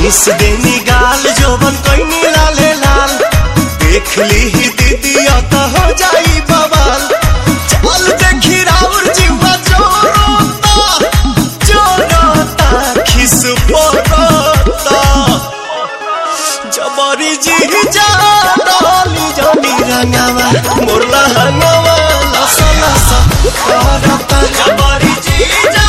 miss देनी गाल जोबन कोइनी लाले लाल देख ली ही दीदी तो हो जाई बवाल चल देखी राउर जीवा जोरोता जोरोता खिस पोरोता जबरी जी जा डाली जानी रंगावा मोरला हंगावा लसा लसा करता जबरी जी जा